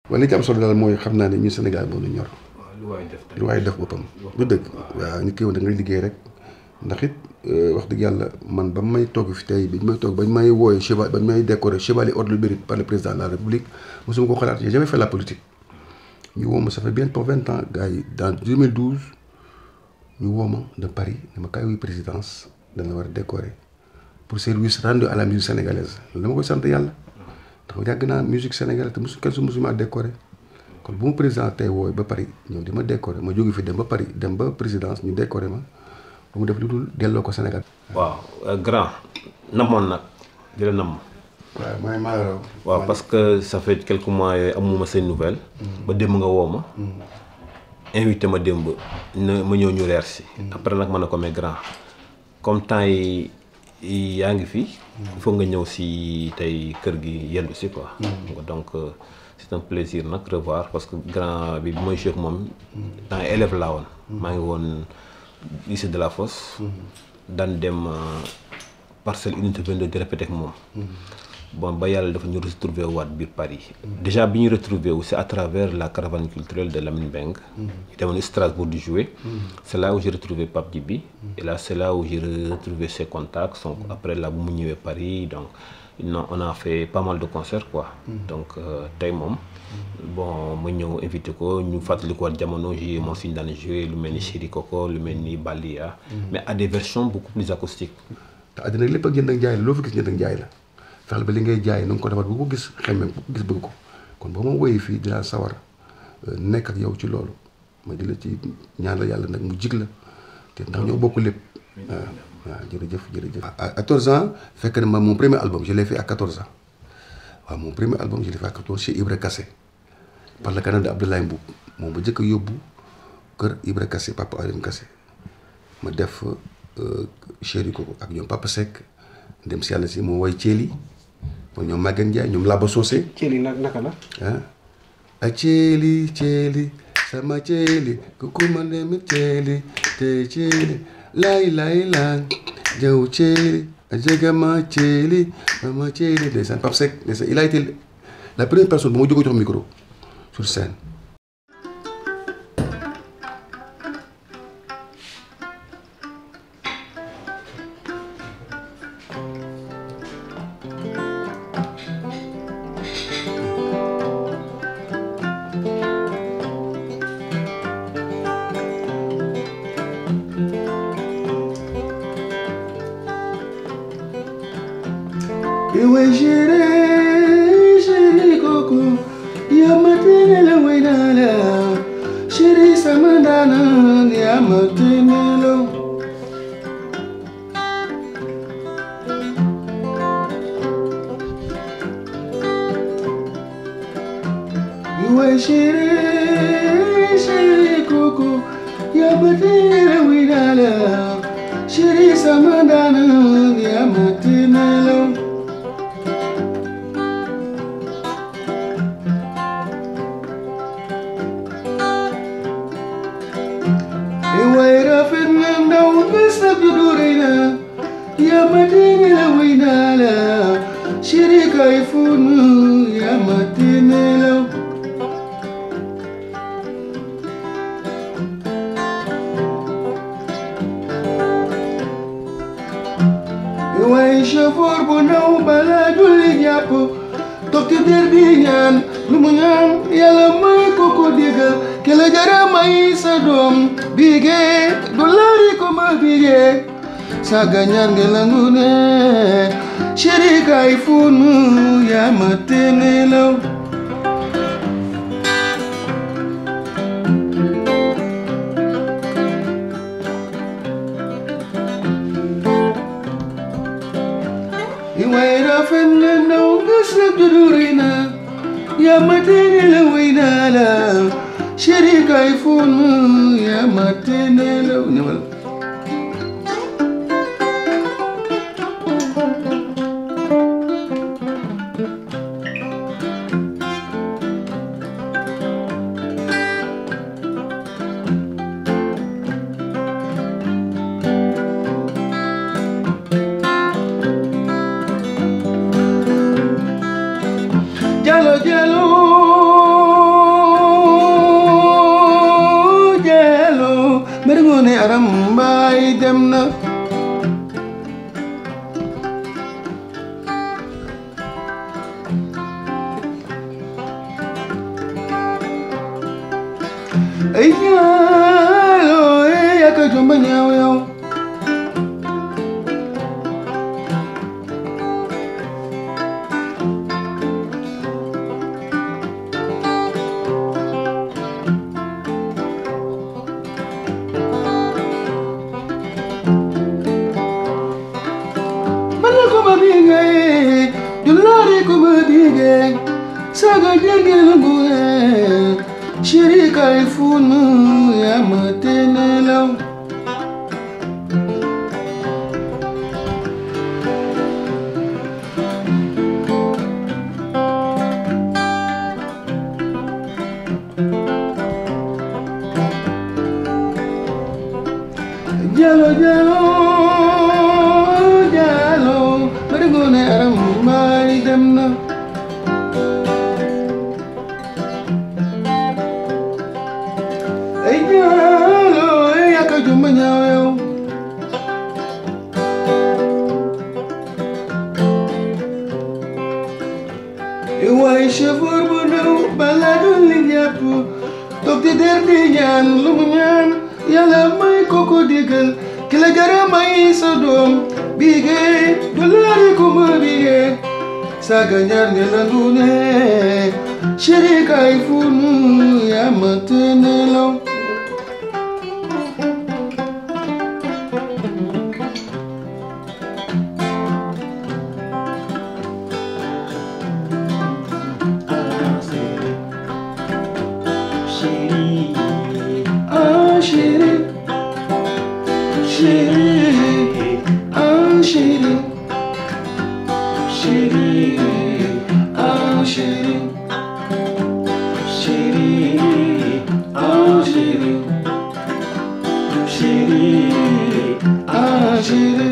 wala li ci am solo daal mooy xam naa ne ñu Sénégal moo ñu ñor waaw lu waay def lu waaye def boppam du dëgg waaw nit ki yow da ngay liggéey rek ndax it wax dëgg yàlla man ba may toog fi tey bi may toog bañ may wooye cheval bañ may décorer chevalier ordre du mérite par le président de la république mosuma ko xalaat j'ai jamais fait la politique ñu woo ma ça fait bientôt vingt ans gars yi dans 2012 ñu woo ma de Paris ne ma kaay wuy présidence dañ la war a décorer pour service rendu à la musique sénégalaise loolu dama koy sant yàlla ndax yàgg naa musique sénégalaise te mosu kenn su mosuma décorer kon bu ma président tey wooy ba Paris ñëw di ma décorer ma jóge fi dem ba Paris dem ba présidence ñu décorer ma ba mu def lu dul delloo ko Sénégal. waaw grand namoon nag di la nam waaw mooy maa la raw. waaw parce que ça fait quelques mois yooyu amuma seen nouvelle ba démb nga woo ma invité ma démb na ma ñëw ñu reer si après nag ma ne ko mais grand comme temps yi yaa ngi fi il faut nga ñëw si tey kër gi yendu si quoi donc euh, c'est un plaisir nag revoir parce que grand bi bi mooy joué ak moom temps élève laa woon maa ngi woon lycée de la Fosse daan dem euh, parcelle unité 22 di répété ak moom bon ba yàlla dafa ñu retrouver waat biir Paris déjà bi ñu retrouver wu c'est à travers la caravane culturelle de Lamine Beng ñu demoon Strasbourg di jouer c'est là où j'ai retrouvé Pape Djibi et là c'est là où j'ai retrouvé ses contacts donc après là bu mu ñëwee Paris donc non on a fait pas mal de concerts quoi donc euh, tey moom bon ma ñëw invité ko ñu fàttali ko waat jamono ji moom suñu daan jouer lu mel ni Chéri Coco lu mel ni Balia mais à des versions beaucoup plus acoustiques te àddina lépp ak jënd ak jaay la loo fi gis jënd ak jaay la fexeel ba li ngay jaay na nga ko defar bu ko gis xemmem bu ko gis bëgg ko kon boo ma woyee fii dinaa sawar nekk ak yow ci loolu ma di la ci ñaan la yàlla nag mu jig la te ndax ñoo bokk lépp waaw waaw jërëjëf jërëjëf. à 14 ans fekk na ma mon premier album je l'ai fait à 14 ans waaw mon premier album je l'ai fait à 14 chez Ibra Kassé par le canal de Abdoulaye Mboub moom ba njëkk a yóbbu kër Ibra Kassé papa Alim Kassé ma def chéri ko ak ñoom Papa Seck dem si yàlla si moo woy Thiéli mooy ñoom Maguette Ndiaye ñoom Laba Socé Thiéli nag naka la. ah ak Thiéli Thiéli sama Thiéli kuku ma dem Thiéli te Thiéli laay laay laay jaw Thiéli a jegama Thiéli mama Thiéli ndeysaan Papa Seck ndeysaan il a été la première personne bu ma jógee jox micro sur scène Iwe chéri, chéri coco, yamatene wainala, chéri samandana, yamatene lo. Iwe chéri, chéri coco, yamatene wainala, chéri samandana, yamatene lo. Iway rafet na ndaw bés nag ju du rëy na yaa ma téene la wéy naa la chéri kay fóon ma yaa ma téene la Iway chauffeur bu ndaw balaa julli jàpp toog ci der bi ñaan lu mu ñaan yàlla may ko ko déggal ke la jara may sa doom bige du laari ko ma bige saga ñaan nge la ngu ne chéri kay funu yaa ma tene law Iway rafet na ndaw nga sa duduri na yaa ma tene la way naa la chéri kay funu yaa ma tene law ne wala Jalo jalo ay ñaalo eh yaka jomba ñaaw yow Bala ko ma bigay, dulari ko ma bigay, saga jenge lungue, shirika ifunu ya matenelaw. Jalo jalo jalo bari ngoone aram maay dem na ay jalo ay yaka jumba ñaaw yow waay chauffeur bu ndaw bala doon li jàpp toog di der di ñaan lu mu ñaan yàlla may ko ko digal ki la jara may sa doom bigee du laari ko ma bigee saga ñaar nga nangu ne chéri kay funu yaa ma tene law ah chéri chéri ah chéri chéri ah chéri chéri ah chéri chéri ah chéri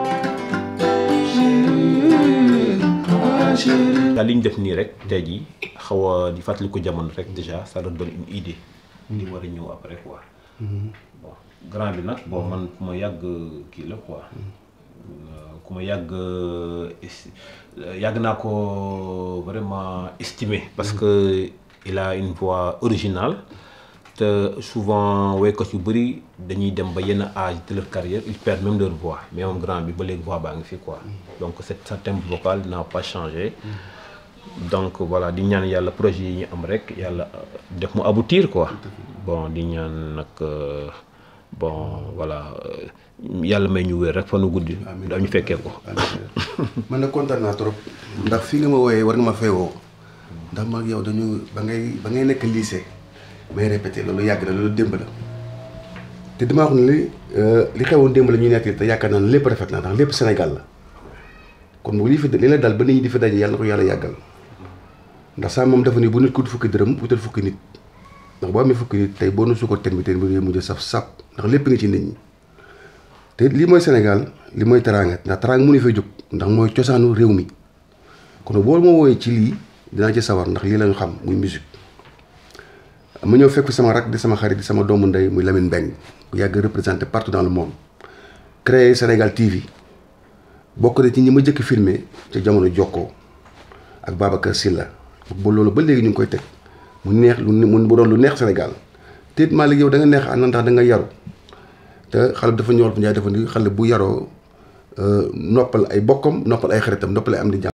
chéri ah chéri daal li ñu def nii rek tey jii xaw a di fàttali ko jamono rek déjà ça donne une idée. li war a ñëw après quoi. bon grand bi nag bon man ku ma yàgg kii la quoi. ku ma yàgg es- yàgg naa ko vraiment estimé parce que il a une voix originale te souvent woykat yu bëri dañuy dem ba yenn âge de leur carrière ils perdent même leur voix mais moom grand bi ba léegi voix baa ngi fi quoi donc cette sa timbre vocal n'a pas changé donc voilà di ñaan yàlla projet yi ñu am rek yàlla def mu aboutir quoi bon di ñaan nag euh, bon voilà euh, yàlla may ñu wér rek fa nu guddi dañu fekkee ko man nag kontaan naa trop ndax fi nga ma wooyee war nga ma fee woo ndax ma ak yow dañu ba ngay ba ngay nekk lycée may répété loolu yàgg na loolu démb la te damaa wax ne li li xewoon démb la ñuy nekk te yaakaar naa ne lépp rafet na ndax lépp Sénégal la kon bu li fi li la dal ba nit ñi di fi daje yàlla na ko yàlla yàggal ndax saa moom dafa ni bu nit ku fukki dërëm wutal fukki nit ndax boo amee fukki nit tey boo nu su ko ten bi ten bi day mujj saf sap ndax lépp nga ci nit ñi te lii mooy Sénégal li mooy teraanga ndax teraanga mu ne fay jóg ndax mooy cosaanu réew mi kon boo ma wooyee ci lii dinaa ci sawar ndax lii lañu xam muy musique ma ñëw fekk fi sama rak di sama xarit di sama doomu ndey muy Lamine Mbengue bu yàgg représenté partout dans le monde créé Sénégal TV bokk na ci ñi ma jëkk filmé ca jamono jokkoo ak Babacar Sylla ba loolu ba léegi ñu ngi koy teg mu neex lu mu bu doon lu neex Sénégal te it Malick yow da nga neex ànd ndax da nga yaru te xale dafa ñor bu Njaay dafa ni xale bu yaroo noppal ay bokkam noppal ay xaritam noppal ay am di jàmm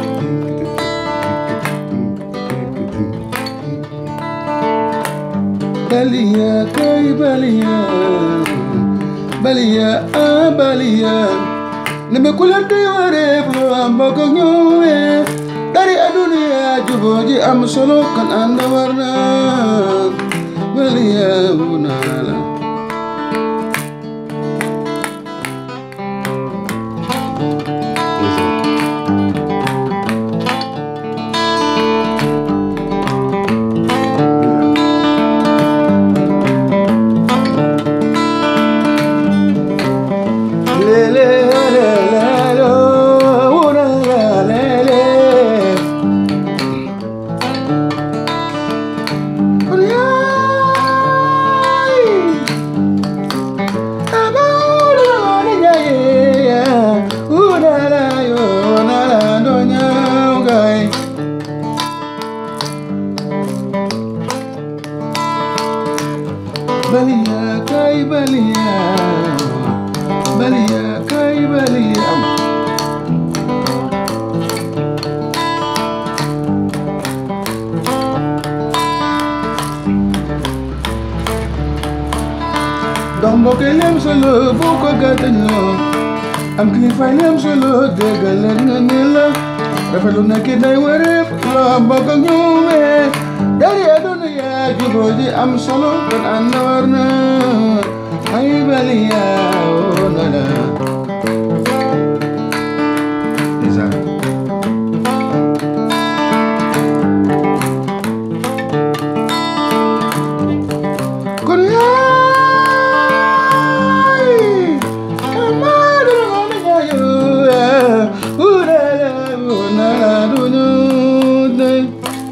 Balia kay balia Balia ah balia Neme kulante ware blo ambogo nyowe Dari adunia juboji am solo kan anda warna Balia unala Lele lele lo unala lele Balia Balia kay balia Balia kay balia dox mbokk yi lem solo boo ko gàttañoo am kilifa yi lem solo déggal leen nga ne la rafetlu na ki day wareef loo bokk ak ñoomee dari aduna yaa juboo ji am solo kon ànd war na ay bali yaa woo na la ndeysaan kon yaay amadu ngone yayo urala unala dunya day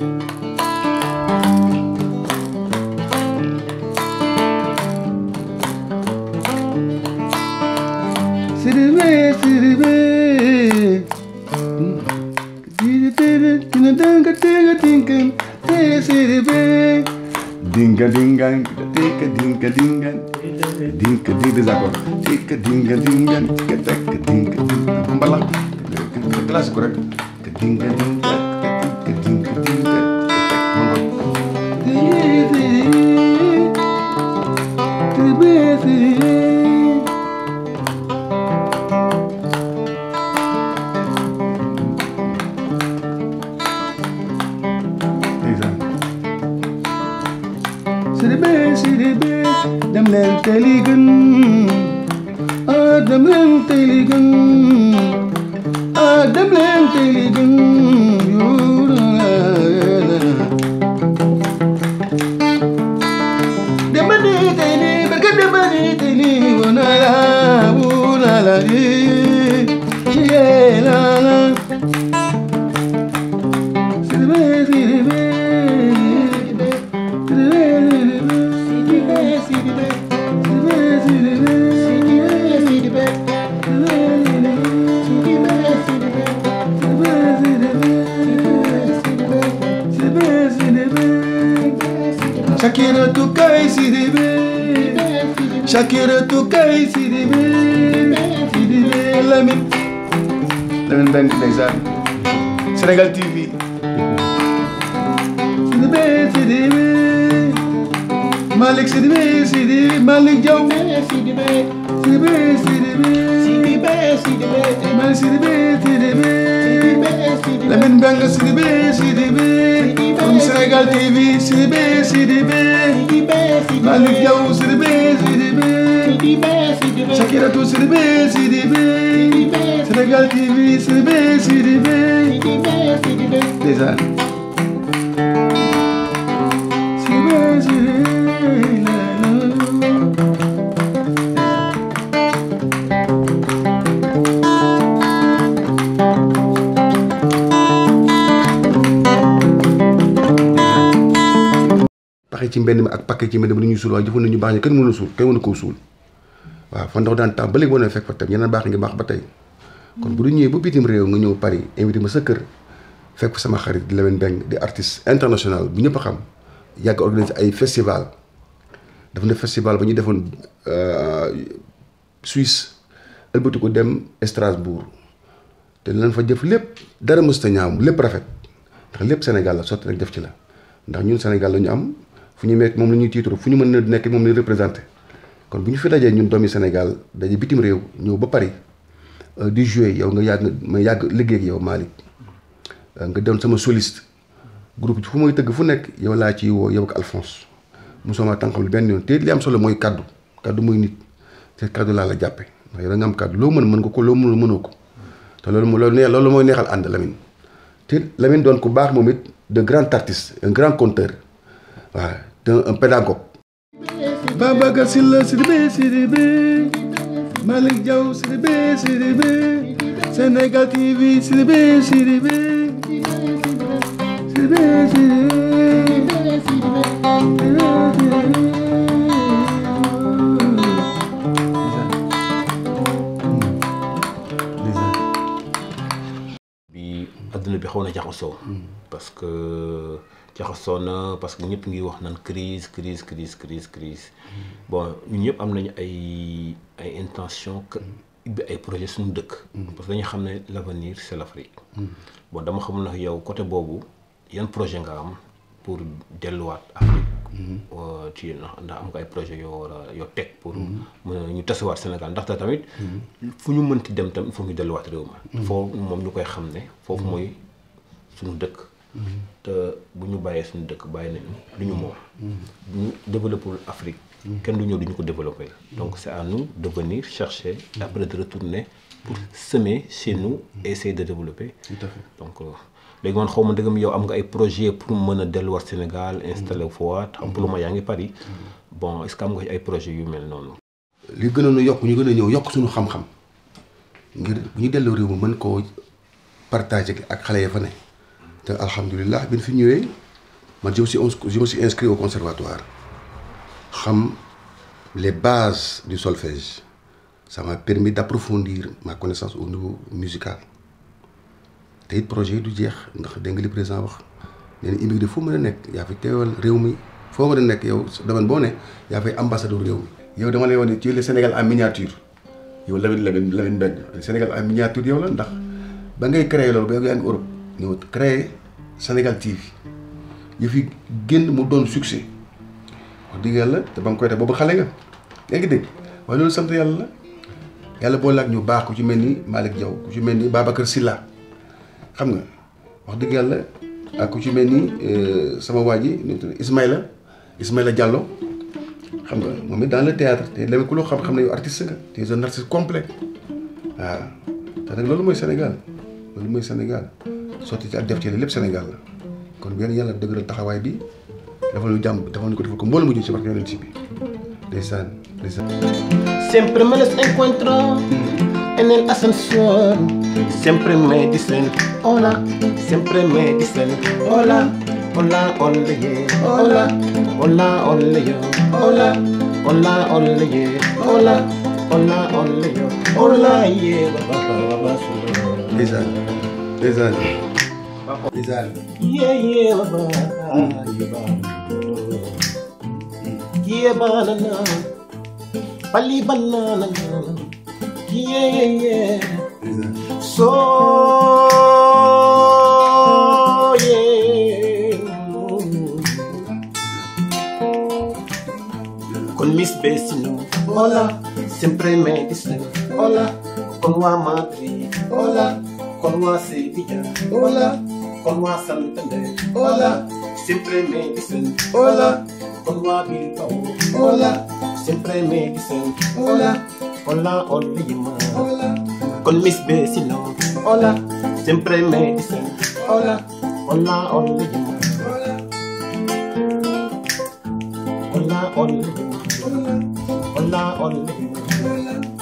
Siribe, siribe. Dinga dinga dinga siribe. Dinga dinga dinga dinga dinga dinga dinga d'accord. Dinga dinga dinga dinga dinga dinga mbala. Kelas ko rek. Dinga dinga dinga dinga Siribe, siribe. Ndeysaan. Sidibé sidibé dem leen tey li gën ah dem leen tey li gën ah dem leen tey li gën yoo la la la. Demba ni tey ni barka demba ni tey ni woo na la woo la la yee yee la la. Sidibé sidibé Shakira tu kai sidibe Shakira tu kai sidibe Sidibe Lamin Lamin Bank ndeysaan Sénégal TV Sidibe sidibe Malik sidibe sidibe Malik Diaw sidibe sidibe Malik sidibe sidibe Lamin Bank sidibe sidibe From Sénégal TV sidibe sidibe Malik Diaw sidibe sidibe Shakira tu sidibe sidibe Sénégal TV sidibe sidibe ndeysaan sidibe sidibe la la paxe ci mbedd mi ak paquet ci mbedd mi lu ñuy suul waaye jëfoon nañu baax ñi kenn mënu suul kenn mënu koo suul waaw fa ndox daan tax ba léegi boo nee fekk fa tam yeneen baax ngi baax ba tey kon bu du ñëwee ba bitim réew nga ñëw Paris invité ma sa kër fekk fa sama xarit di Lamine Beng di artiste international bu ñëpp a xam yàgg organiser ay festival dafa ne festival ba ñu defoon Suisse ëlbati ko dem Strasbourg te lan fa jëf lépp dara mës ta ñaaw lépp rafet ndax lépp Sénégal la sotti rek def ci la ndax ñun Sénégal la ñu am fu ñu nekk moom la ñuy tiitru fu ñu mën a nekk moom la ñuy représenté kon bu ñu fi dajee ñun doomi Sénégal daje bitim réew ñëw ba Paris di jouer yow nga yàgg ma yàgg liggéey ak yow Malick nga doon sama soliste groupe fu may tëgg fu nekk yow laa ciy woo yow ak Alphonse mosoo ma tànqam lu benn yoon te li am solo mooy kaddu kaddu muy nit te kaddu laa la jàppe ndax yow da nga am kaddu loo mën mën nga ko loo mënul mënoo ko te loolu moo loolu nee loolu mooy neexal ànd Lamine te Lamine doon ku baax moom it de grand artiste un grand conteur waaw te un pédagogue Babacar Sylla Sidibé Sidibé Malick Diaw Sidibé Sidibé Sénégal TV Sidibé Sidibé Sidibé bi adduna bi xaw na jaxasoo parce que jaxasoo na parce que ñëpp ngi wax naan crise crise crise crise crise bon ñun ñëpp am nañu ay ay intention que ubbi ay projet suñu dëkk parce que dañu xam ne l'avenir c'est l'Afrique bon dama xamul nag yow côté boobu yan projet nga am pour delluwaat Afrique ci ndax am nga ay projet yoo war a yoo teg pour mën ñu tasiwaat Sénégal ndaxte tamit fu ñu mënti dem tam il faut ñu delluwaat réew ma foofu moom ñu koy xam ne foofu mooy suñu dëkk te bu ñu bàyyee suñu dëkk bàyyi nañu lu ñu moom bu ñu développé Afrique kenn du ñëw du ñu ko développé donc c'est à nous de venir chercher après de retourner pour semer chez nous et essayer de développer tout à fait donc léegi man xaw ma dëggam yow am nga ay projet pour mën a delluwaat Sénégal installé wu fa waat xam pour le moment yaa ngi Paris bon est-ce que am nga ay projet yu mel noonu li gënoon a yokk ñu gën a ñëw yokk suñu xam-xam ngir bu ñu delloo réew mi mën koo partager ak xale ya fa ne te alhamdulilah bi ñu fi ñëwee man je me suis je me suis inscrit au conservatoire xam les bases du solfège ça m'a permis d'approfondir ma connaissance au niveau musical te it projet yi du jeex ndax dégg nga li président wax nee na immigré foo mën a nekk yaa fi teewal réew mi foo mën a nekk yow domaine boo ne yaa fay ambassadeur réew mi. yow dama lay wax ne ci le Sénégal en miniature yow Lamine Lamine Lamine Mbengue Sénégal en miniature yow la ndax ba ngay créé loolu ba yow yaa ngi Europe ñëw créé Sénégal TV yu fi génn mu doon succès wax dëgg yàlla te ba nga koy def boobu xale nga yaa ngi dégg waaye loolu sant yàlla la yàlla boole ak ñu baax ku ci mel ni Malick Diaw ku ci mel ni Babacar Sylla xam nga wax dëgg yàlla ak ku ci mel ni sama waa ji nu mu tudd Ismaïla Ismaïla Diallo xam nga moom it dans le théâtre te léegi ku loo xam xam ne yow artiste nga te es un artiste complet waaw te nag loolu mooy Sénégal loolu mooy Sénégal sotti ci ak def ci lépp Sénégal la kon benn yàlla dëgëral taxawaay bi dafa ñu jàmm dafa ñu ko defal ko mbooloo mu jëm ci barke yonent bi ndeysaan ndeysaan Siempre me los encuentro en el ascensor. Siempre me dicen hola, siempre me dicen hola, hola, hola, yeah, hola, hola, hola, yo, hola, hola, hola, yeah, hola, hola, hola, yo, hola, yeah, ba, ba, ba, ba, ba, ndeysaan ndeysaan ndeysaan yeah, yeah, ba, ba, yeah, ba, yeah, banana, pali banana, yeah, yeah, yeah. ndeysaan So yeah. Con mis vecinos, hola, siempre me dicen hola. Con Gua Madrid, hola. Con Gua Sevilla, hola. Con Gua Santander, hola. Siempre me dicen hola. Con Gua Bilbao, hola. Siempre me dicen hola. Hola, hola, hola con mis vecinos. Hola, siempre me dicen hola, hola, hola, hola, hola, hola, hola, hola, hola, hola.